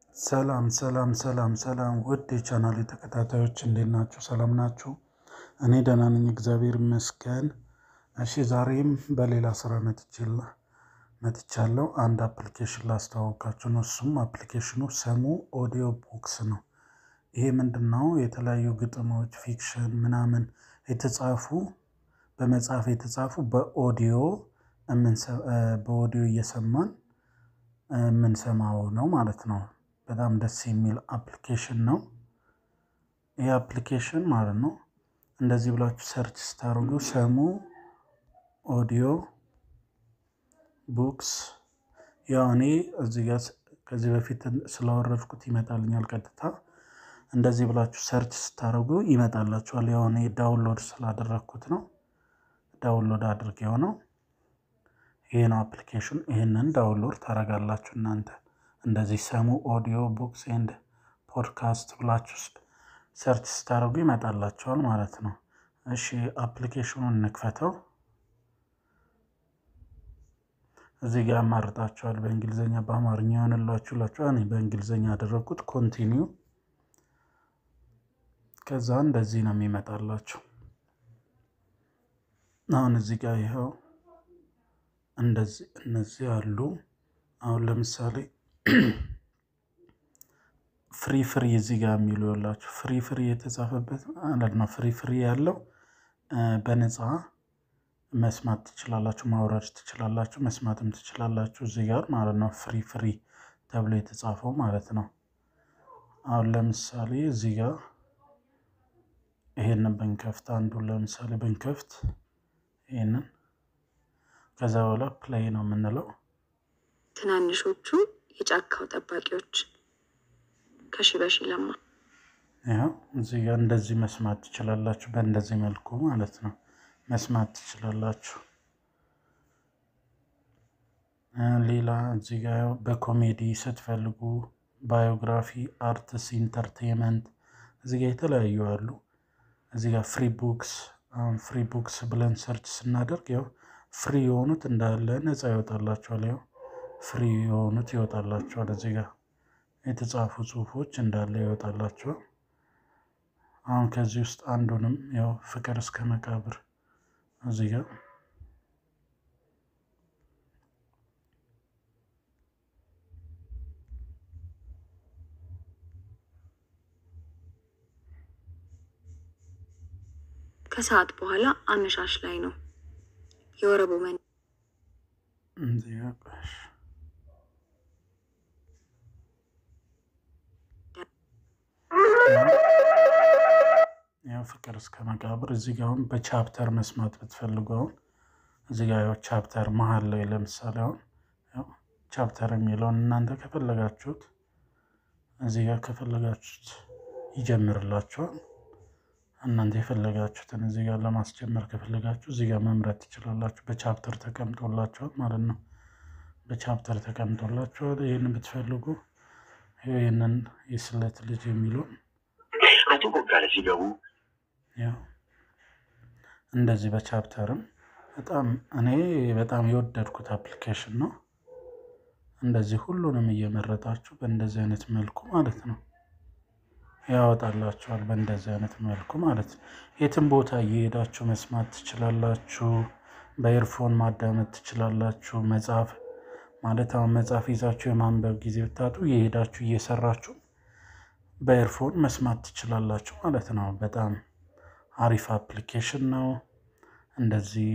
ሰላም ሰላም ሰላም ሰላም ውድ የቻናሌ ተከታታዮች እንዴት ናችሁ? ሰላም ናችሁ? እኔ ደህና ነኝ፣ እግዚአብሔር ይመስገን። እሺ ዛሬም በሌላ ስራ መጥቻለሁ። አንድ አፕሊኬሽን ላስተዋወቃችሁ ነው። እሱም አፕሊኬሽኑ ስሙ ኦዲዮ ቡክስ ነው። ይሄ ምንድን ነው? የተለያዩ ግጥሞች፣ ፊክሽን ምናምን የተጻፉ በመጽሐፍ የተጻፉ በኦዲዮ በኦዲዮ እየሰማን የምንሰማው ነው ማለት ነው። በጣም ደስ የሚል አፕሊኬሽን ነው። ይህ አፕሊኬሽን ማለት ነው እንደዚህ ብላችሁ ሰርች ስታደርጉ ሰሙ ኦዲዮ ቡክስ ያው እኔ እዚህ ጋር ከዚህ በፊት ስላወረድኩት ይመጣልኛል ቀጥታ። እንደዚህ ብላችሁ ሰርች ስታደርጉ ይመጣላችኋል። ያው እኔ ዳውንሎድ ስላደረግኩት ነው። ዳውንሎድ አድርጌው ነው። ይሄ ነው አፕሊኬሽን። ይህንን ዳውንሎድ ታደርጋላችሁ እናንተ እንደዚህ ሰሙ ኦዲዮ ቡክስ ኤንድ ፖድካስት ብላችሁ ሰርች ስታደርጉ ይመጣላችኋል ማለት ነው። እሺ አፕሊኬሽኑን እንክፈተው። እዚህ ጋር ያማርጣችኋል በእንግሊዝኛ በአማርኛ የሆነላችሁ ላችኋል። እኔ በእንግሊዝኛ ያደረግኩት ኮንቲኒው። ከዛ እንደዚህ ነው የሚመጣላችሁ። አሁን እዚህ ጋር ይኸው እንደዚህ እነዚህ አሉ። አሁን ለምሳሌ ፍሪ ፍሪ እዚህ ጋር የሚሉ ያላችሁ ፍሪ ፍሪ የተጻፈበት ማለት ነው። ፍሪ ፍሪ ያለው በነፃ መስማት ትችላላችሁ፣ ማውረድ ትችላላችሁ፣ መስማትም ትችላላችሁ እዚህ ጋር ማለት ነው። ፍሪ ፍሪ ተብሎ የተጻፈው ማለት ነው። አሁን ለምሳሌ እዚህ ጋር ይሄንን ብንከፍት አንዱን ለምሳሌ ብንከፍት ይሄንን ከዛ በኋላ ፕሌይ ነው የምንለው። ትናንሾቹ የጫካው ጠባቂዎች ከሺበሺ ለማ ያው እዚህ ጋር እንደዚህ መስማት ትችላላችሁ። በእንደዚህ መልኩ ማለት ነው መስማት ትችላላችሁ። ሌላ እዚህ ጋር በኮሜዲ ስትፈልጉ ባዮግራፊ፣ አርትስ፣ ኢንተርቴንመንት እዚህ ጋር የተለያዩ አሉ። እዚህ ጋር ፍሪ ቡክስ አሁን ፍሪ ቡክስ ብለን ሰርች ስናደርግ ያው ፍሪ የሆኑት እንዳለ ነፃ ይወጣላቸዋል። ያው ፍሪ የሆኑት ይወጣላቸዋል። እዚህ ጋር የተጻፉ ጽሁፎች እንዳለ ይወጣላቸዋል። አሁን ከዚህ ውስጥ አንዱንም ያው ፍቅር እስከ መቃብር እዚህ ጋር ከሰዓት በኋላ አመሻሽ ላይ ነው የወረቡ መን እዚህ ጋር ቆሽ ያው ፍቅር እስከ መቃብር እዚህ ጋር አሁን በቻፕተር መስማት ብትፈልጉ አሁን እዚህ ጋር ያው ቻፕተር መሀል ላይ ለምሳሌ አሁን ያው ቻፕተር የሚለውን እናንተ ከፈለጋችሁት እዚህ ጋር ከፈለጋችሁት ይጀምርላችኋል። እናንተ የፈለጋችሁትን እዚህ ጋር ለማስጀመር ከፈለጋችሁ እዚህ ጋር መምረጥ ትችላላችሁ። በቻፕተር ተቀምጦላችኋል ማለት ነው። በቻፕተር ተቀምጦላችኋል። ይህን ብትፈልጉ ይህንን የስለት ልጅ የሚለውን አቶ ቦጋለ ሲገቡ ያው እንደዚህ በቻፕተርም በጣም እኔ በጣም የወደድኩት አፕሊኬሽን ነው። እንደዚህ ሁሉንም እየመረጣችሁ በእንደዚህ አይነት መልኩ ማለት ነው ያወጣላችኋል። በእንደዚህ አይነት መልኩ ማለት ነው። የትም ቦታ እየሄዳችሁ መስማት ትችላላችሁ። በኤርፎን ማዳመጥ ትችላላችሁ። መጽሐፍ ማለት አሁን መጽሐፍ ይዛችሁ የማንበብ ጊዜ ብታጡ እየሄዳችሁ እየሰራችሁ በኤርፎን መስማት ትችላላችሁ ማለት ነው። በጣም አሪፍ አፕሊኬሽን ነው። እንደዚህ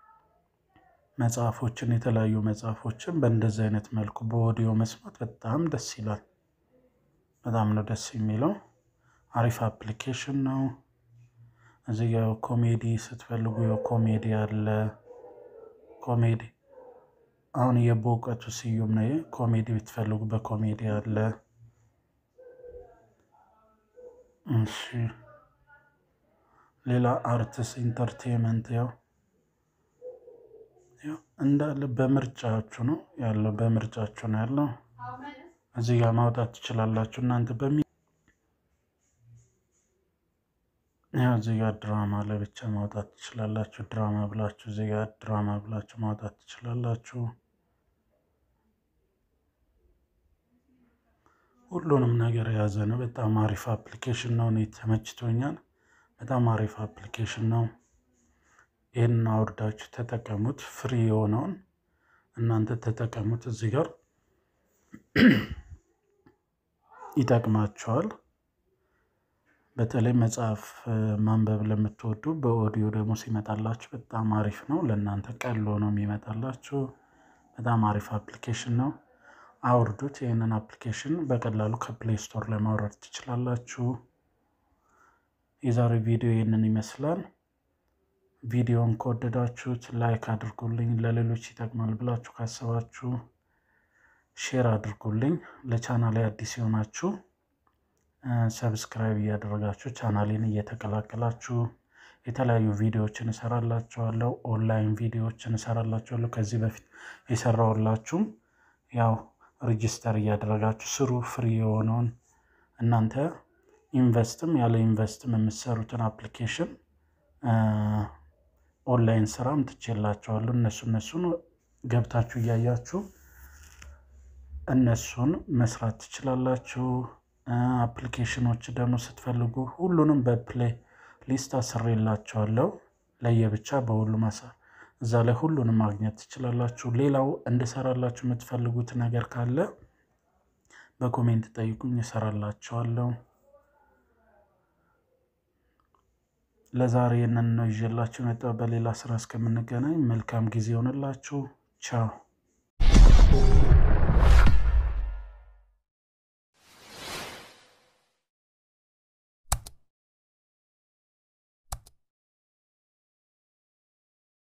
መጽሐፎችን የተለያዩ መጽሐፎችን በእንደዚህ አይነት መልኩ በኦዲዮ መስማት በጣም ደስ ይላል። በጣም ነው ደስ የሚለው። አሪፍ አፕሊኬሽን ነው። እዚህ ጋ ኮሜዲ ስትፈልጉ ኮሜዲ አለ። ኮሜዲ አሁን የበእውቀቱ ስዩም ነው። ኮሜዲ ብትፈልጉ በኮሜዲ አለ። እሺ ሌላ አርትስ ኢንተርቴንመንት ያው እንዳለ በምርጫችሁ ነው ያለው። በምርጫችሁ ነው ያለው። እዚህ ጋር ማውጣት ትችላላችሁ እናንተ በሚ ያው እዚህ ጋር ድራማ ለብቻ ማውጣት ትችላላችሁ። ድራማ ብላችሁ እዚህ ጋር ድራማ ብላችሁ ማውጣት ትችላላችሁ። ሁሉንም ነገር የያዘ ነው። በጣም አሪፍ አፕሊኬሽን ነው። እኔ ተመችቶኛል። በጣም አሪፍ አፕሊኬሽን ነው። ይህንን አውርዳችሁ ተጠቀሙት። ፍሪ የሆነውን እናንተ ተጠቀሙት። እዚህ ጋር ይጠቅማቸዋል። በተለይ መጽሐፍ ማንበብ ለምትወዱ በኦዲዮ ደግሞ ሲመጣላችሁ በጣም አሪፍ ነው። ለእናንተ ቀሎ ነው የሚመጣላችሁ። በጣም አሪፍ አፕሊኬሽን ነው። አውርዱት። ይህንን አፕሊኬሽን በቀላሉ ከፕሌይ ስቶር ላይ ማውረድ ትችላላችሁ። የዛሬው ቪዲዮ ይህንን ይመስላል። ቪዲዮን ከወደዳችሁት ላይክ አድርጉልኝ። ለሌሎች ይጠቅማል ብላችሁ ካሰባችሁ ሼር አድርጉልኝ። ለቻናሌ አዲስ የሆናችሁ ሰብስክራይብ እያደረጋችሁ ቻናሌን እየተቀላቀላችሁ የተለያዩ ቪዲዮዎችን እሰራላችኋለሁ። ኦንላይን ቪዲዮዎችን እሰራላችኋለሁ። ከዚህ በፊት የሰራሁላችሁም ያው ሬጂስተር እያደረጋችሁ ስሩ። ፍሪ የሆነውን እናንተ ኢንቨስትም ያለ ኢንቨስትም የምትሰሩትን አፕሊኬሽን ኦንላይን ስራም ትችላቸዋለሁ። እነሱ እነሱን ገብታችሁ እያያችሁ እነሱን መስራት ትችላላችሁ። አፕሊኬሽኖች ደግሞ ስትፈልጉ ሁሉንም በፕሌይ ሊስት አስሬላቸዋለሁ ለየብቻ በሁሉም አሳር እዛ ላይ ሁሉንም ማግኘት ትችላላችሁ። ሌላው እንድሰራላችሁ የምትፈልጉት ነገር ካለ በኮሜንት ጠይቁኝ፣ እሰራላችኋለሁ። ለዛሬ ይህንን ነው ይዤላችሁ መጣሁ። በሌላ ስራ እስከምንገናኝ መልካም ጊዜ ይሆንላችሁ። ቻው